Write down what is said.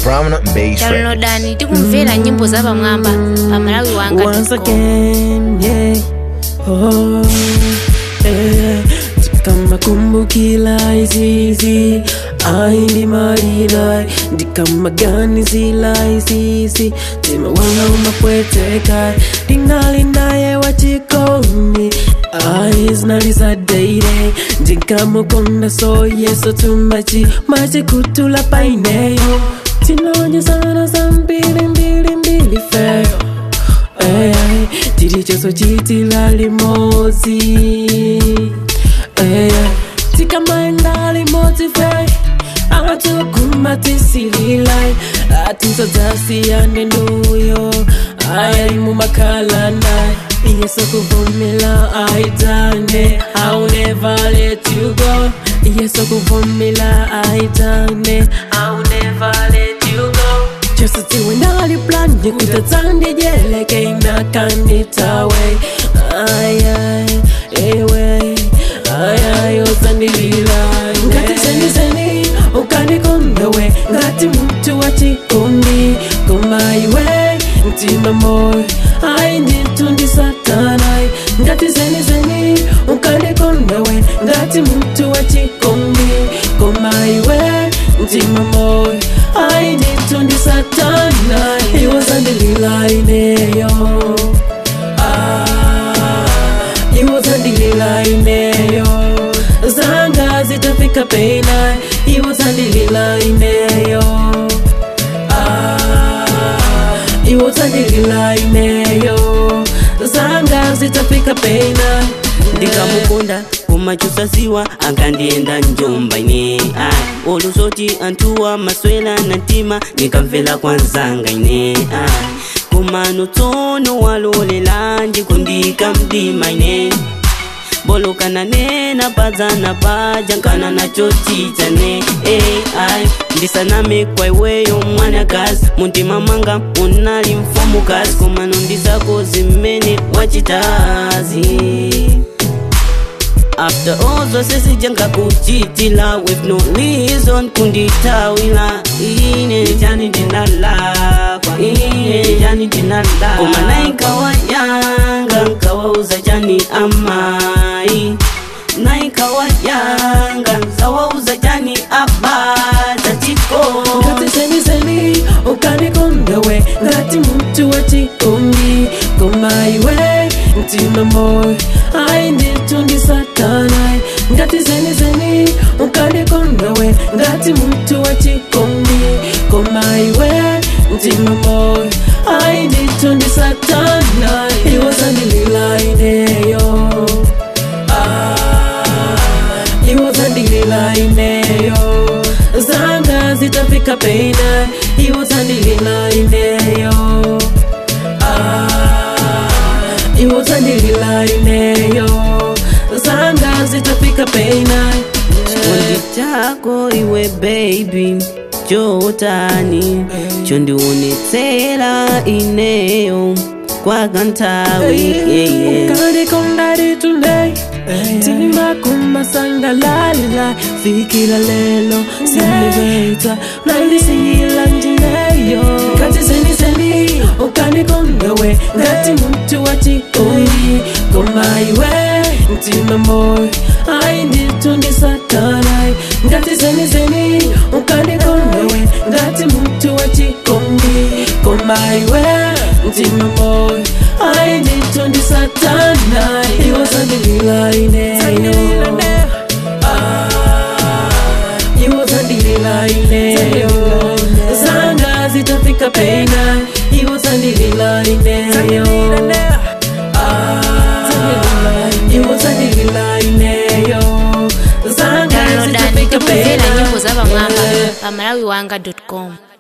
Prominent Bass Records. downloadani tikumvera nyimbo za pamwamba pa malawi wanga Once again, yeah. Oh, yeah. Ndikamakumbukila izizi aindi malila ndikamaganizila izizi tima wanga umapweteka ndingali naye wachikoni aiznaliza deire ndikamukonda so yeso tumachi machikutula paineyo tinonyesana za mbili mbili mbili feyo Ay, tilichoso chitila limozi Ay, tikamaenda limodzi fe atukumatisililayi atinsodzasiyane nduyo ayayimumakhalanayi yeso kuvumila aitane I'll never let you go yeso kuvumila aitane I'll never let you go Just tiwe ndali plan ndikutatsandijele inakanitawe ayay ewe ayay otsandilila ngati seniseni ukanikondowe ngati mtu wa chikundi komaiwe mtima moyo ayi nditundi satanai ngati seniseni ukanikondowe ngati mtu wa chikundi komaiwe mtima moyo ayi nditundi satanai iwozandililaineyo iwozandililaineyo zanga zitafika pena iwozandililaineyo iwozandililaineyo zanga zitafika pena ndikamukonda kumachusaziwa akandienda njomba ine ai olusoti antuwa maswela na ntima nikamvela kwanzanga ine ai kumano tsono walolela ndikundika mdima ine bolokana nena padzana paja nkana nacho chichane ai ndisaname kwa iweyo mwanakazi muntima mwanga unali mfumukazi komano ndisako zimene wachitazi After all zose sijanga kuchitila with no reason kunditawila ine jani ndinalakwa ine jani ndinalakwa kumana ikawa yanga nkawauza jani amai na ikawa yanga nkawauza jani abaza chiko ngati seniseni ukanikondowe ngati mtu wa chikundi komaiwe mtima moyo ayi nditundi satanai ngati seniseni ukanikondowe ngati mtu wa chikundi komaiwe mtima moyo ayi nditundi satanai iwozandililaineyo iwozandililaineyo zanga zitafika pena iwozandililaineyo iwozandililaineyo zanga zitafika pena chikondi chako iwe baby chotani chondionetsera ineyo kwakantawi yeah, yeah. ukandikondari today tima kumasangalalila fikila lelo siniveta nandisiyila njineyo ngati seniseni ukandikondowe ngati mtu wa chikundi komaiwe mtima moyo ayi nditundi satanai ngati seniseni ukandikondowe ngati mtu wa chikundi komaiwe mtima moyo ayi nditundi satanai iwozandililaineyo iwozandililaineyo zanga zitafika pena iwozandililaineyo iwozandililaineyo zanga downloadani zitafika tikumvera pena nyimbo za pamwamba pa malawi wanga com